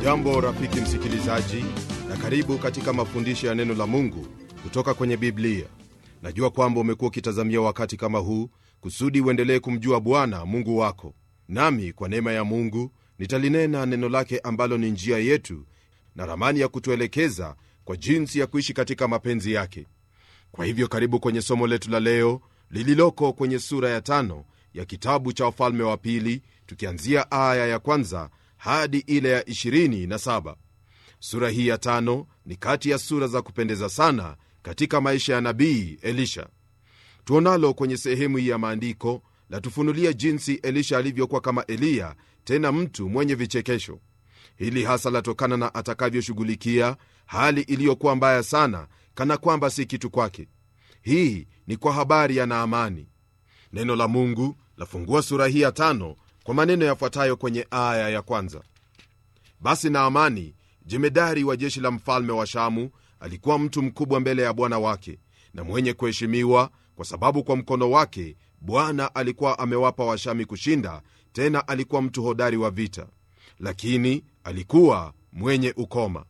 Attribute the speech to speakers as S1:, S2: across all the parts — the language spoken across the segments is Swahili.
S1: Hujambo rafiki msikilizaji, na karibu katika mafundisho ya neno la Mungu kutoka kwenye Biblia. Najua kwamba umekuwa ukitazamia wakati kama huu kusudi uendelee kumjua Bwana Mungu wako, nami kwa neema ya Mungu nitalinena neno lake ambalo ni njia yetu na ramani ya kutuelekeza kwa jinsi ya kuishi katika mapenzi yake. Kwa hivyo karibu kwenye somo letu la leo lililoko kwenye sura ya tano ya kitabu cha Wafalme wa Pili, tukianzia aya ya kwanza hadi ile ya 27. Sura hii ya tano ni kati ya sura za kupendeza sana katika maisha ya nabii Elisha. Tuonalo kwenye sehemu hii ya maandiko latufunulia jinsi Elisha alivyokuwa kama Eliya, tena mtu mwenye vichekesho. Hili hasa latokana na atakavyoshughulikia hali iliyokuwa mbaya sana, kana kwamba si kitu kwake. Hii ni kwa habari ya Naamani. Neno la Mungu lafungua sura hii ya tano kwa maneno yafuatayo kwenye aya ya kwanza: basi Naamani jemedari wa jeshi la mfalme wa Shamu alikuwa mtu mkubwa mbele ya bwana wake na mwenye kuheshimiwa, kwa sababu kwa mkono wake Bwana alikuwa amewapa Washami kushinda, tena alikuwa mtu hodari wa vita, lakini alikuwa mwenye ukoma.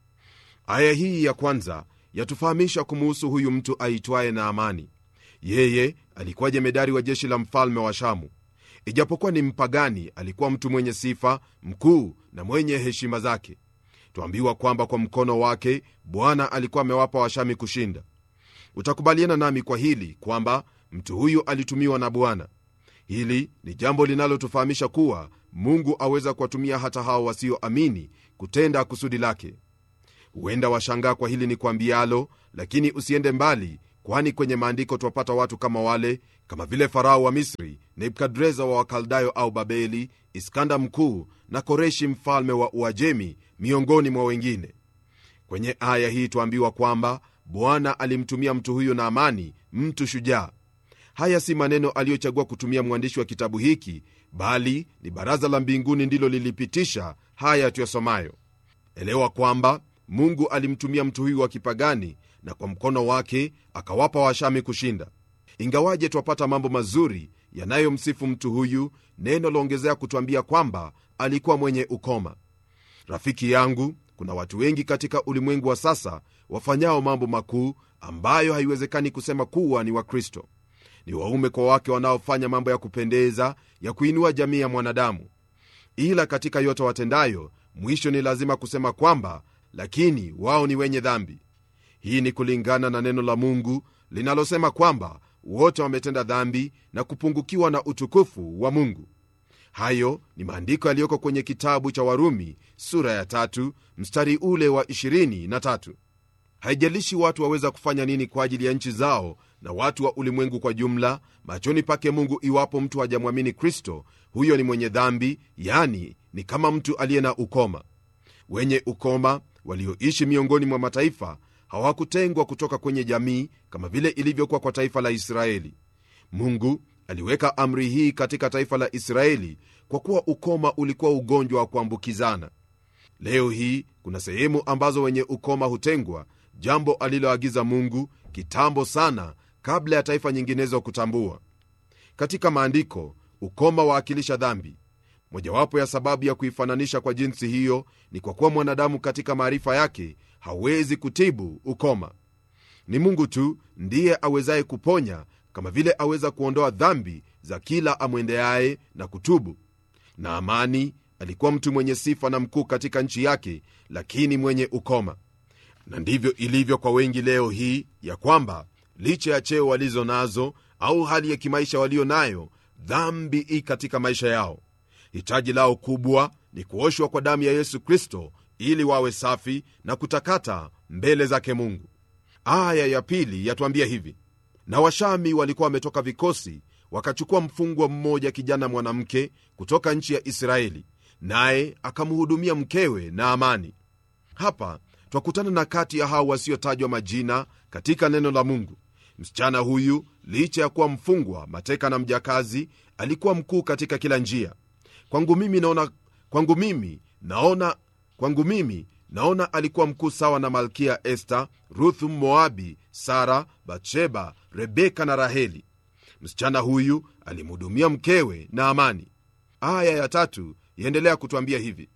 S1: Aya hii ya kwanza yatufahamisha kumuhusu huyu mtu aitwaye Naamani. Yeye alikuwa jemedari wa jeshi la mfalme wa Shamu. Ijapokuwa ni mpagani, alikuwa mtu mwenye sifa, mkuu na mwenye heshima zake. Twambiwa kwamba kwa mkono wake Bwana alikuwa amewapa Washami kushinda. Utakubaliana nami kwa hili kwamba mtu huyu alitumiwa na Bwana. Hili ni jambo linalotufahamisha kuwa Mungu aweza kuwatumia hata hao wasioamini kutenda kusudi lake. Huenda washangaa kwa hili ni kwambialo, lakini usiende mbali, kwani kwenye maandiko twapata watu kama wale, kama vile Farao wa Misri, Nebukadreza wa Wakaldayo au Babeli, Iskanda mkuu na Koreshi mfalme wa Uajemi, miongoni mwa wengine. Kwenye aya hii twaambiwa kwamba Bwana alimtumia mtu huyo Naamani, mtu shujaa. Haya si maneno aliyochagua kutumia mwandishi wa kitabu hiki, bali ni baraza la mbinguni ndilo lilipitisha haya tuyasomayo. Elewa kwamba Mungu alimtumia mtu huyu wa kipagani na kwa mkono wake akawapa Washami kushinda. Ingawaje twapata mambo mazuri yanayomsifu mtu huyu, neno laongezea kutwambia kwamba alikuwa mwenye ukoma. Rafiki yangu, kuna watu wengi katika ulimwengu wa sasa wafanyao mambo makuu ambayo haiwezekani kusema kuwa ni Wakristo. Ni waume kwa wake wanaofanya mambo ya kupendeza ya kuinua jamii ya mwanadamu, ila katika yote watendayo, mwisho ni lazima kusema kwamba lakini wao ni wenye dhambi. Hii ni kulingana na neno la Mungu linalosema kwamba wote wametenda dhambi na kupungukiwa na utukufu wa Mungu. Hayo ni maandiko yaliyoko kwenye kitabu cha Warumi sura ya tatu mstari ule wa 23. Haijalishi watu waweza kufanya nini kwa ajili ya nchi zao na watu wa ulimwengu kwa jumla, machoni pake Mungu, iwapo mtu hajamwamini Kristo, huyo ni mwenye dhambi, yani ni kama mtu aliye na ukoma. Wenye ukoma walioishi miongoni mwa mataifa hawakutengwa kutoka kwenye jamii kama vile ilivyokuwa kwa taifa la Israeli. Mungu aliweka amri hii katika taifa la Israeli kwa kuwa ukoma ulikuwa ugonjwa wa kuambukizana. Leo hii kuna sehemu ambazo wenye ukoma hutengwa, jambo aliloagiza Mungu kitambo sana kabla ya taifa nyinginezo kutambua. Katika maandiko, ukoma waakilisha dhambi. Mojawapo ya sababu ya kuifananisha kwa jinsi hiyo ni kwa kuwa mwanadamu katika maarifa yake hawezi kutibu ukoma. Ni Mungu tu ndiye awezaye kuponya, kama vile aweza kuondoa dhambi za kila amwendeaye na kutubu. Naamani alikuwa mtu mwenye sifa na mkuu katika nchi yake, lakini mwenye ukoma. Na ndivyo ilivyo kwa wengi leo hii, ya kwamba licha ya cheo walizo nazo au hali ya kimaisha walio nayo, dhambi i katika maisha yao. Hitaji lao kubwa ni kuoshwa kwa damu ya Yesu Kristo ili wawe safi na kutakata mbele zake Mungu. Aya ya pili yatuambia hivi: na Washami walikuwa wametoka vikosi, wakachukua mfungwa mmoja, kijana mwanamke kutoka nchi ya Israeli, naye akamhudumia mkewe Naamani. Hapa twakutana na kati ya hao wasiotajwa majina katika neno la Mungu. Msichana huyu licha ya kuwa mfungwa, mateka na mjakazi, alikuwa mkuu katika kila njia. Kwangu mimi naona, kwangu mimi naona, kwangu mimi naona alikuwa mkuu sawa na malkia Esta, Ruthu Moabi, Sara, Batsheba, Rebeka na Raheli. Msichana huyu alimhudumia mkewe na amani. Aya ya tatu yaendelea kutwambia hivi: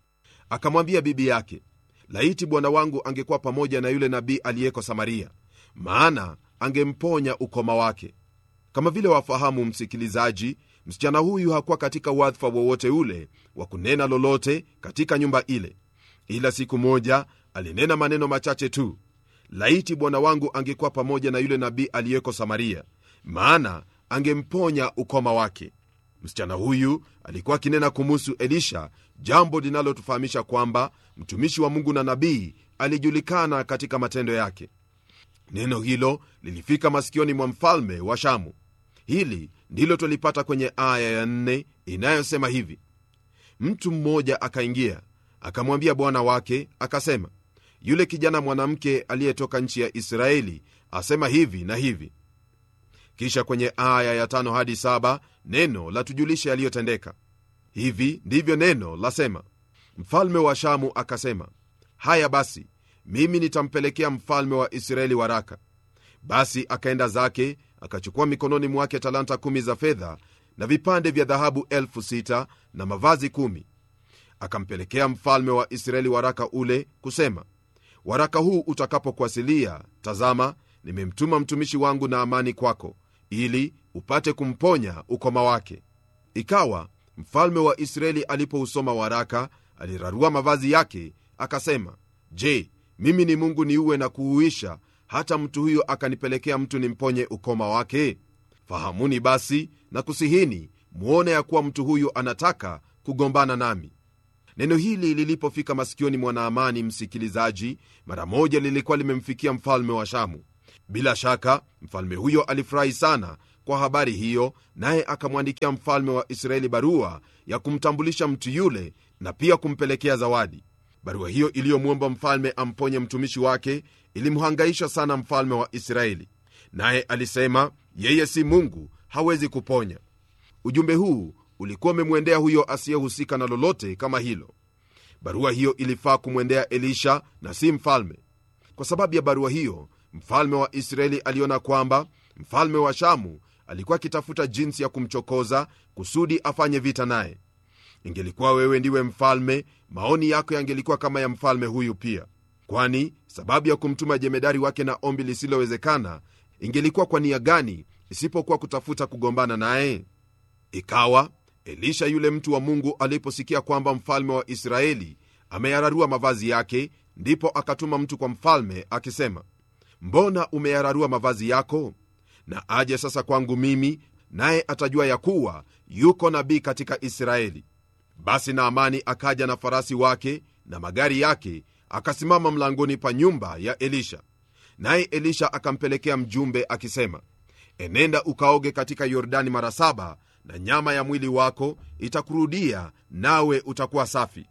S1: akamwambia bibi yake laiti bwana wangu angekuwa pamoja na yule nabii aliyeko samaria maana angemponya ukoma wake kama vile wafahamu msikilizaji msichana huyu hakuwa katika wadhifa wowote ule wa kunena lolote katika nyumba ile ila siku moja alinena maneno machache tu laiti bwana wangu angekuwa pamoja na yule nabii aliyeko samaria maana angemponya ukoma wake msichana huyu alikuwa akinena kumuhusu elisha jambo linalotufahamisha kwamba mtumishi wa mungu na nabii alijulikana katika matendo yake neno hilo lilifika masikioni mwa mfalme wa shamu hili ndilo twalipata kwenye aya ya nne inayosema hivi mtu mmoja akaingia akamwambia bwana wake akasema yule kijana mwanamke aliyetoka nchi ya israeli asema hivi na hivi kisha kwenye aya ya tano hadi saba neno latujulisha yaliyotendeka hivi ndivyo neno lasema mfalme wa shamu akasema haya basi mimi nitampelekea mfalme wa israeli waraka basi akaenda zake akachukua mikononi mwake talanta kumi za fedha na vipande vya dhahabu elfu sita na mavazi kumi akampelekea mfalme wa israeli waraka ule kusema waraka huu utakapokuasilia tazama nimemtuma mtumishi wangu na amani kwako ili upate kumponya ukoma wake ikawa mfalme wa israeli alipousoma waraka alirarua mavazi yake akasema je mimi ni mungu niuwe na kuuisha hata mtu huyo akanipelekea mtu nimponye ukoma wake fahamuni basi na kusihini mwone ya kuwa mtu huyu anataka kugombana nami neno hili lilipofika masikioni mwa naamani msikilizaji mara moja lilikuwa limemfikia mfalme wa shamu bila shaka mfalme huyo alifurahi sana kwa habari hiyo naye akamwandikia mfalme wa israeli barua ya kumtambulisha mtu yule na pia kumpelekea zawadi barua hiyo iliyomwomba mfalme amponye mtumishi wake ilimhangaisha sana mfalme wa israeli naye alisema yeye si mungu hawezi kuponya ujumbe huu ulikuwa umemwendea huyo asiyehusika na lolote kama hilo barua hiyo ilifaa kumwendea elisha na si mfalme kwa sababu ya barua hiyo mfalme wa israeli aliona kwamba mfalme wa shamu alikuwa akitafuta jinsi ya kumchokoza kusudi afanye vita naye ingelikuwa wewe ndiwe mfalme maoni yako yangelikuwa kama ya mfalme huyu pia kwani sababu ya kumtuma jemedari wake na ombi lisilowezekana ingelikuwa kwa nia gani isipokuwa kutafuta kugombana naye ikawa elisha yule mtu wa mungu aliposikia kwamba mfalme wa israeli ameyararua mavazi yake ndipo akatuma mtu kwa mfalme akisema mbona umeyararua mavazi yako na aje sasa kwangu mimi naye atajua ya kuwa yuko nabii katika israeli basi naamani akaja na farasi wake na magari yake akasimama mlangoni pa nyumba ya elisha naye elisha akampelekea mjumbe akisema enenda ukaoge katika yordani mara saba na nyama ya mwili wako itakurudia nawe utakuwa safi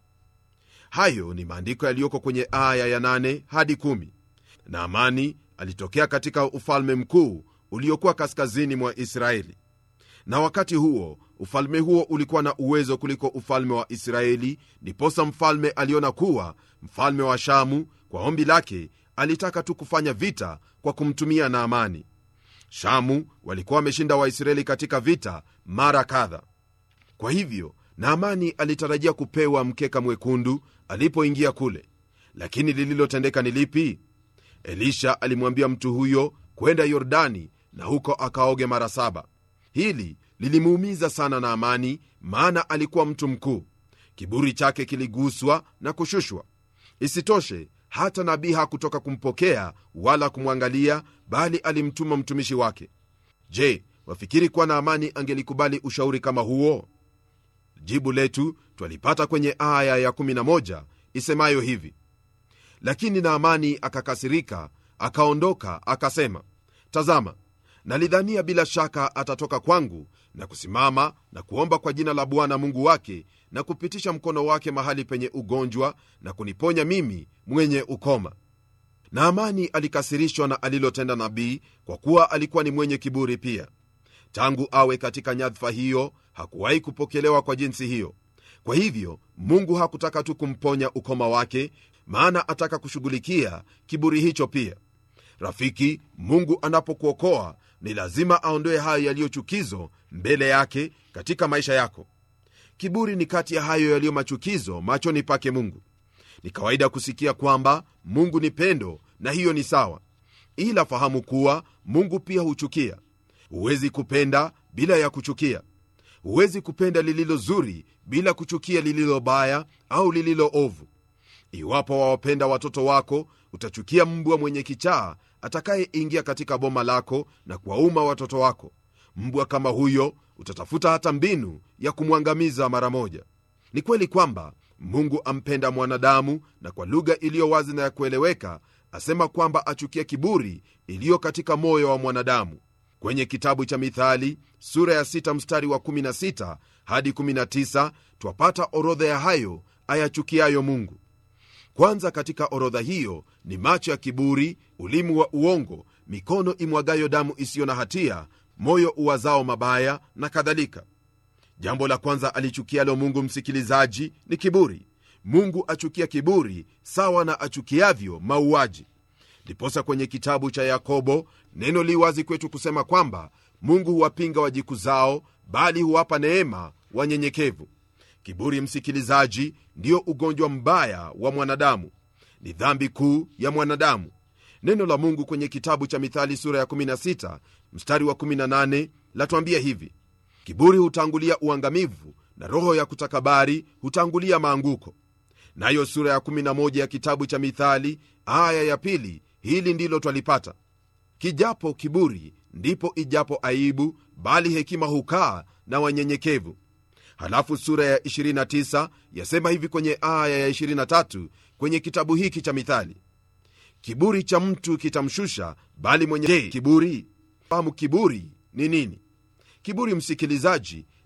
S1: hayo ni maandiko yaliyoko kwenye aya ya 8 hadi 1 naamani alitokea katika ufalme mkuu uliokuwa kaskazini mwa israeli na wakati huo ufalme huo ulikuwa na uwezo kuliko ufalme wa israeli ndiposa mfalme aliona kuwa mfalme wa shamu kwa ombi lake alitaka tu kufanya vita kwa kumtumia naamani shamu walikuwa wameshinda waisraeli katika vita mara kadha kwa hivyo naamani alitarajia kupewa mkeka mwekundu alipoingia kule lakini lililotendeka ni lipi elisha alimwambia mtu huyo kwenda yordani na huko akaoge mara saba hili lilimuumiza sana naamani maana alikuwa mtu mkuu kiburi chake kiliguswa na kushushwa isitoshe hata nabii hakutoka kumpokea wala kumwangalia bali alimtuma mtumishi wake je wafikiri kuwa naamani angelikubali ushauri kama huo jibu letu twalipata kwenye aya ya 11 isemayo hivi lakini naamani akakasirika akaondoka akasema tazama nalidhania bila shaka atatoka kwangu na kusimama na kuomba kwa jina la bwana mungu wake na kupitisha mkono wake mahali penye ugonjwa na kuniponya mimi mwenye ukoma naamani alikasirishwa na alilotenda nabii kwa kuwa alikuwa ni mwenye kiburi pia tangu awe katika nyadhifa hiyo hakuwahi kupokelewa kwa jinsi hiyo kwa hivyo mungu hakutaka tu kumponya ukoma wake maana ataka kushughulikia kiburi hicho pia rafiki mungu anapokuokoa ni lazima aondoe hayo yaliyo chukizo mbele yake katika maisha yako kiburi ni kati ya hayo yaliyo machukizo machoni pake mungu ni kawaida kusikia kwamba mungu ni pendo na hiyo ni sawa ila fahamu kuwa mungu pia huchukia huwezi kupenda bila ya kuchukia huwezi kupenda lililo zuri bila kuchukia lililo baya au lililo ovu iwapo wawapenda watoto wako utachukia mbwa mwenye kichaa atakayeingia katika boma lako na kuwauma watoto wako mbwa kama huyo utatafuta hata mbinu ya kumwangamiza mara moja ni kweli kwamba mungu ampenda mwanadamu na kwa lugha iliyo wazi na ya kueleweka asema kwamba achukia kiburi iliyo katika moyo wa mwanadamu kwenye kitabu cha mithali sura ya 6 mstari wa 16 hadi 19 twapata orodha ya hayo ayachukiayo mungu kwanza katika orodha hiyo ni macho ya kiburi ulimi wa uongo mikono imwagayo damu isiyo na hatia moyo uwazao mabaya na kadhalika jambo la kwanza alichukialo mungu msikilizaji ni kiburi mungu achukia kiburi sawa na achukiavyo mauaji ndiposa kwenye kitabu cha yakobo neno li wazi kwetu kusema kwamba mungu huwapinga wajikuzao bali huwapa neema wanyenyekevu kiburi msikilizaji ndiyo ugonjwa mbaya wa mwanadamu ni dhambi kuu ya mwanadamu neno la mungu kwenye kitabu cha mithali sura ya 16 mstari wa 18 latwambia hivi kiburi hutangulia uangamivu na roho ya kutakabari hutangulia maanguko nayo sura ya 11 ya kitabu cha mithali aya ya pili hili ndilo twalipata kijapo kiburi ndipo ijapo aibu bali hekima hukaa na wanyenyekevu halafu sura ya 29 yasema hivi kwenye aya ya 23 kwenye kitabu hiki cha mithali kiburi cha mtu kitamshusha bali mwenye Je, kiburi fahamu kiburi ni nini kiburi msikilizaji